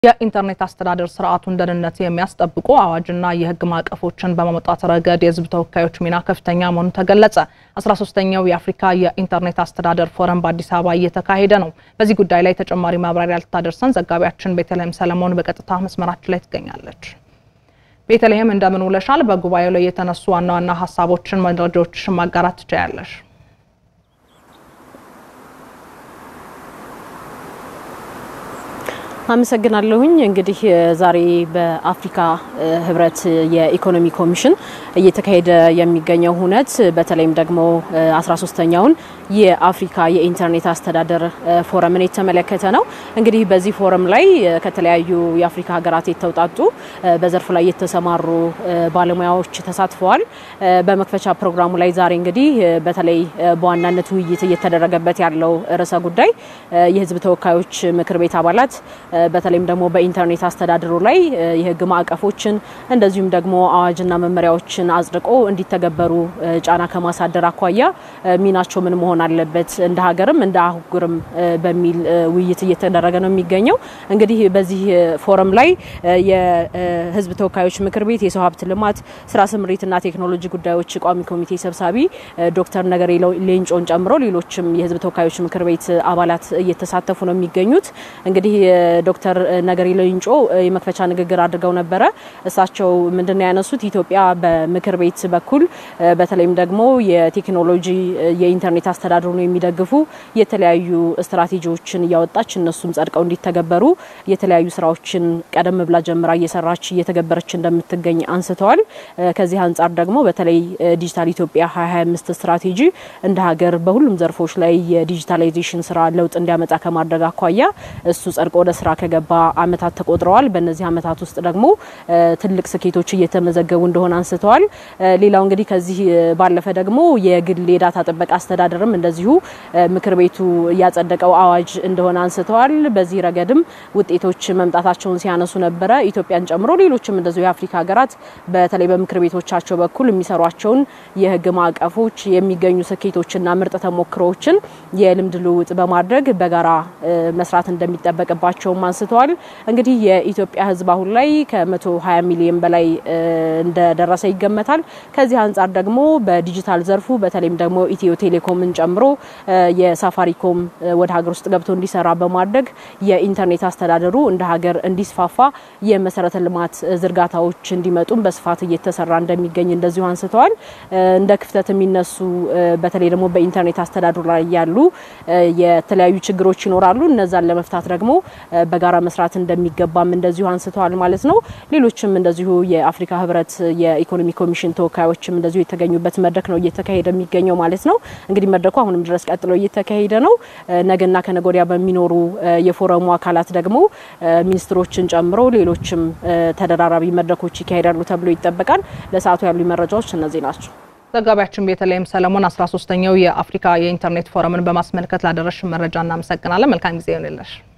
የኢንተርኔት አስተዳደር ስርዓቱን ደህንነት የሚያስጠብቁ አዋጅና የሕግ ማዕቀፎችን በማውጣት ረገድ የሕዝብ ተወካዮች ሚና ከፍተኛ መሆኑ ተገለጸ። 13ኛው የአፍሪካ የኢንተርኔት አስተዳደር ፎረም በአዲስ አበባ እየተካሄደ ነው። በዚህ ጉዳይ ላይ ተጨማሪ ማብራሪያ ልታደርሰን ዘጋቢያችን ቤተልሔም ሰለሞን በቀጥታ መስመራችን ላይ ትገኛለች። ቤተልሔም እንደምን ውለሻል? በጉባኤው ላይ የተነሱ ዋና ዋና ሀሳቦችን፣ መረጃዎችን ማጋራት ትችያለሽ? አመሰግናለሁኝ። እንግዲህ ዛሬ በአፍሪካ ህብረት የኢኮኖሚ ኮሚሽን እየተካሄደ የሚገኘው ሁነት በተለይም ደግሞ 13ኛውን የአፍሪካ የኢንተርኔት አስተዳደር ፎረምን የተመለከተ ነው። እንግዲህ በዚህ ፎረም ላይ ከተለያዩ የአፍሪካ ሀገራት የተውጣጡ በዘርፉ ላይ የተሰማሩ ባለሙያዎች ተሳትፈዋል። በመክፈቻ ፕሮግራሙ ላይ ዛሬ እንግዲህ በተለይ በዋናነት ውይይት እየተደረገበት ያለው ርዕሰ ጉዳይ የህዝብ ተወካዮች ምክር ቤት አባላት በተለይም ደግሞ በኢንተርኔት አስተዳደሩ ላይ የህግ ማዕቀፎችን እንደዚሁም ደግሞ አዋጅና መመሪያዎችን አጽድቆ እንዲተገበሩ ጫና ከማሳደር አኳያ ሚናቸው ምን መሆን አለበት እንደ ሀገርም እንደ አህጉርም በሚል ውይይት እየተደረገ ነው የሚገኘው። እንግዲህ በዚህ ፎረም ላይ የህዝብ ተወካዮች ምክር ቤት የሰው ሀብት ልማት ስራ ስምሪትና ቴክኖሎጂ ጉዳዮች ቋሚ ኮሚቴ ሰብሳቢ ዶክተር ነገሪ ሌንጮን ጨምሮ ሌሎችም የህዝብ ተወካዮች ምክር ቤት አባላት እየተሳተፉ ነው የሚገኙት። እንግዲህ ዶክተር ነገሪ ሌንጮ የመክፈቻ ንግግር አድርገው ነበረ። እሳቸው ምንድነው ያነሱት? ኢትዮጵያ በምክር ቤት በኩል በተለይም ደግሞ የቴክኖሎጂ የኢንተርኔት አስተዳደሩን የሚደግፉ የተለያዩ ስትራቴጂዎችን እያወጣች እነሱም ጸድቀው እንዲተገበሩ የተለያዩ ስራዎችን ቀደም ብላ ጀምራ እየሰራች እየተገበረች እንደምትገኝ አንስተዋል። ከዚህ አንጻር ደግሞ በተለይ ዲጂታል ኢትዮጵያ 2025 ስትራቴጂ እንደ ሀገር በሁሉም ዘርፎች ላይ የዲጂታላይዜሽን ስራ ለውጥ እንዲያመጣ ከማድረግ አኳያ እሱ ጸድቆ ወደ ስራ ከገባ አመታት ተቆጥረዋል። በእነዚህ አመታት ውስጥ ደግሞ ትልቅ ስኬቶች እየተመዘገቡ እንደሆነ አንስተዋል። ሌላው እንግዲህ ከዚህ ባለፈ ደግሞ የግል የዳታ ጥበቃ አስተዳደርም እንደዚሁ ምክር ቤቱ ያጸደቀው አዋጅ እንደሆነ አንስተዋል። በዚህ ረገድም ውጤቶች መምጣታቸውን ሲያነሱ ነበረ። ኢትዮጵያን ጨምሮ ሌሎችም እንደዚሁ የአፍሪካ ሀገራት በተለይ በምክር ቤቶቻቸው በኩል የሚሰሯቸውን የህግ ማዕቀፎች የሚገኙ ስኬቶችና ምርጥ ተሞክሮዎችን የልምድ ልውውጥ በማድረግ በጋራ መስራት እንደሚጠበቅባቸውም አንስተዋል። እንግዲህ የኢትዮጵያ ህዝብ አሁን ላይ ከ120 ሚሊዮን በላይ እንደደረሰ ይገመታል። ከዚህ አንጻር ደግሞ በዲጂታል ዘርፉ በተለይም ደግሞ ኢትዮ ቴሌኮምን ጨምሮ የሳፋሪኮም ወደ ሀገር ውስጥ ገብቶ እንዲሰራ በማድረግ የኢንተርኔት አስተዳደሩ እንደ ሀገር እንዲስፋፋ የመሰረተ ልማት ዝርጋታዎች እንዲመጡም በስፋት እየተሰራ እንደሚገኝ እንደዚሁ አንስተዋል። እንደ ክፍተት የሚነሱ በተለይ ደግሞ በኢንተርኔት አስተዳደሩ ላይ ያሉ የተለያዩ ችግሮች ይኖራሉ። እነዛን ለመፍታት ደግሞ በጋራ መስራት እንደሚገባም እንደዚሁ አንስተዋል ማለት ነው። ሌሎችም እንደዚሁ የአፍሪካ ህብረት የኢኮኖሚ ኮሚሽን ተወካዮችም እንደዚሁ የተገኙበት መድረክ ነው እየተካሄደ የሚገኘው ማለት ነው። እንግዲህ መድረኩ አሁንም ድረስ ቀጥሎ እየተካሄደ ነው። ነገና ከነገ ወዲያ በሚኖሩ የፎረሙ አካላት ደግሞ ሚኒስትሮችን ጨምሮ ሌሎችም ተደራራቢ መድረኮች ይካሄዳሉ ተብሎ ይጠበቃል። ለሰዓቱ ያሉ መረጃዎች እነዚህ ናቸው። ዘጋቢያችን ቤተልሔም ሰለሞን 13ኛው የአፍሪካ የኢንተርኔት ፎረምን በማስመልከት ላደረሽ መረጃ እናመሰግናለን። መልካም ጊዜ ይሆንልሽ።